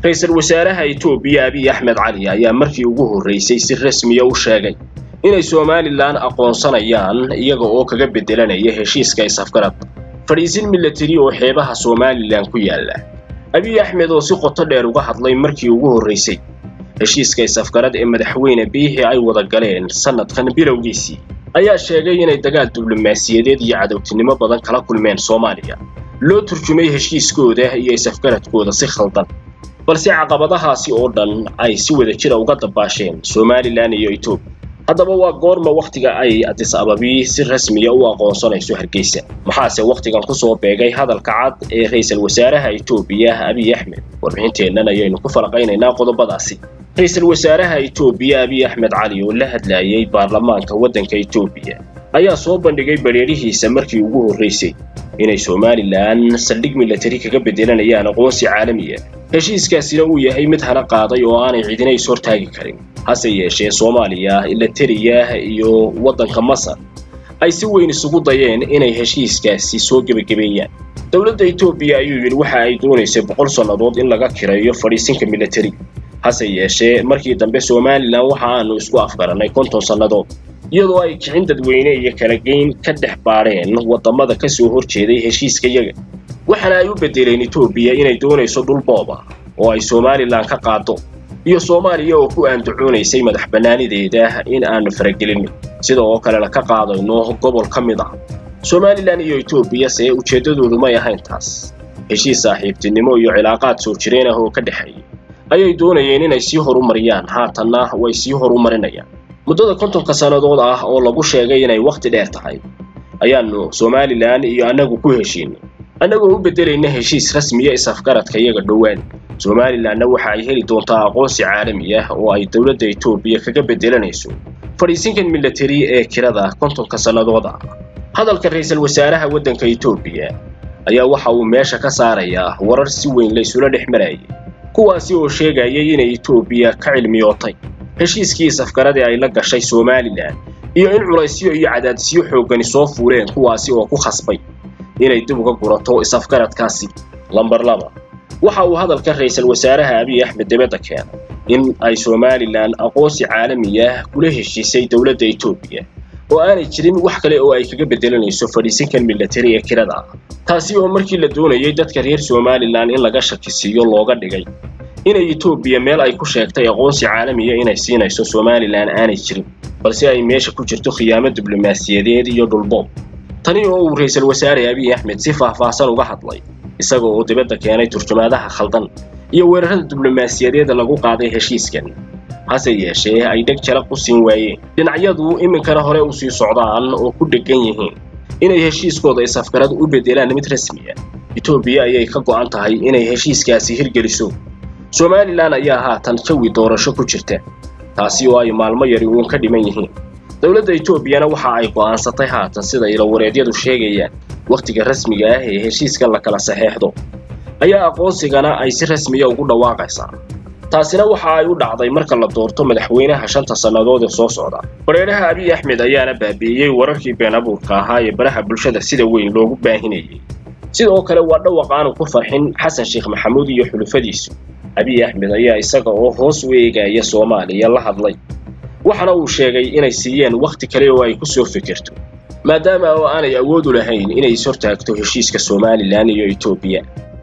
ra-iisul wasaaraha etoobiya abiy axmed cali ayaa markii ugu horraysay si rasmiya u sheegay inay somalilan aqoonsanayaan iyaga oo kaga beddelanaya heshiiska is-afgarad fadhiisin milatari oo xeebaha somalilan ku yaalla abiy axmed oo si qoto dheer uga hadlay markii ugu horraysay heshiiska is-afgarad ee madaxweyne biixi ay wada galeen sannadkan bilowgiisii ayaa sheegay inay dagaal diblomaasiyadeed iyo cadowtinimo badan kala kulmeen soomaaliya loo turjumay heshiiskooda iyo is-afgaradkooda si khaldan balse caqabadahaasi oo dhan ay si wada jira uga dabaasheen somalilan iyo etoobiya haddaba waa goorma wakhtiga ay adis ababi si rasmiya u aqoonsanayso hargeysa maxaase wakhtigan ku soo beegay hadalka cad ee ra-iisul wasaaraha etoobiya abiy axmed warbixinteennan ayaynu ku falaqaynaynaa qodobadaasi ra-iisul wasaaraha etoobiya abiy axmed cali oo la hadlayay baarlamaanka waddanka etoobiya ayaa soo bandhigay badheerihiisa markii ugu horraysay inay somalilan saldhig milatari kaga beddelanayaan aqoonsi caalamiya heshiiskaasina uu yahay mid hana qaaday oo aanay cidina is hortaagi karin hase yeeshee soomaaliya ilateriya iyo waddanka masar ay si weyn isugu dayeen inay heshiiskaasi soo gebagabeeyaan dowladda etoobiya ayuu yidhi waxa ay doonaysay boqol sannadood in laga kireeyo fadhiisinka milatari hase yeeshee markii dambe somalilan waxa aanu isku afgarannay konton sannadood iyadoo ay kicin dadweyne iyo kala geyn ka dhex baadheen waddamada ka soo hor jeeday heshiiskayaga waxaana ay u beddeleen etoobiya inay doonayso dhul booba oo ay somalilan ka qaado iyo soomaaliya oo ku aandacoonaysay madax bannaanideeda in aanu faragelinno sida oo kalena ka qaadayno gobol ka mid ah somalilan iyo etoobiya see ujeeddadoodu may ahayn taas heshiis saaxiibtinimo iyo cilaaqaad soo jireen ah oo ka dhexeeya ayay doonayeen inay sii horumariyaan haatanna way sii horumarinayaan muddada kontonka sannadood ah oo lagu sheegay inay wakhti dheer tahay ayaannu somalilan iyo annagu ku heshiinay annagoo u beddelayna heshiis rasmiya is-afgaradka iyaga dhowaan somalilanna waxa ay heli doontaa aqoonsi caalami ah oo ay dowladda etoobiya kaga beddelanayso fadhiisinkan milatari ee kirada kontonka sannadood ah hadalka ra-iisul wasaaraha waddanka etoobiya ayaa waxa uu meesha ka saarayaa warar si weyn laysula dhex marayay kuwaasi oo sheegayay inay etoobiya ka cilmiyootay heshiiskii is-afgarad ee ay la gashay somalilan iyo in culaysyo iyo cadaadisyo xooggani soo fuuleen kuwaasi oo ku khasbay inay dib uga gurato is-afgaradkaasi lambar laba waxa uu hadalka ra-iisul wasaaraha abiy axmed dibadda keenay in ay somalilan aqoonsi caalamiya kula heshiisay dowladda etoobiya oo aanay jirin wax kale oo ay kaga beddelanayso fadhiisinkan milatari ee kirada ah taasi oo markii la doonayay dadka reer somalilan in laga shakisiiyo looga dhigay inay etoobiya meel ay ku sheegtay aqoonsi caalamiya inay siinayso somalilan aanay jirin balse ay meesha ku jirto khiyaamo diblomaasiyadeed iyo dhulboob tani oo uu ra-iisul wasaare abiy axmed si faahfaahsan uga hadlay isaga oo dibadda keenay turjumaadaha khaldan iyo weerarada diblomaasiyadeeda lagu qaaday heshiiskan hase yeeshee ay dheg jaraq u siin waayeen dhinacyadu iminkana hore u sii socdaan oo ku dheggan yihiin inay heshiiskooda is-afgarad u beddelaan mid rasmi ah etoobiya ayay ka go'an tahay inay heshiiskaasi hirgeliso somalilan ayaa haatan jawi doorasho ku jirta taasi oo ay maalmo yari uun ka dhiman yihiin dowladda etoobiyana waxa ay go'aansatay haatan sida ilawareedyadu sheegayaan wakhtiga rasmiga ah ee heshiiskan la kala saxeexdo ayaa aqoonsigana ay si rasmiya ugu dhawaaqaysaa taasina waxa ay u dhacday marka la doorto madaxweynaha shanta sannadood ee soo socda bareeraha abiy axmed ayaana baabi'iyey wararkii been abuurka ahaa ee baraha bulshada sida weyn loogu baahinayay sidoo kale waa dhawaq aanu ku farxin xasan sheekh maxamuud iyo xulufadiisu abiy axmed ayaa isaga oo hoos u eegaya soomaaliya la hadlay waxaana uu sheegay inay siiyeen wakhti kale oo ay ku soo fikirto maadaama oo aanay awood u lahayn inay is hortaagto heshiiska somalilan iyo etoobiya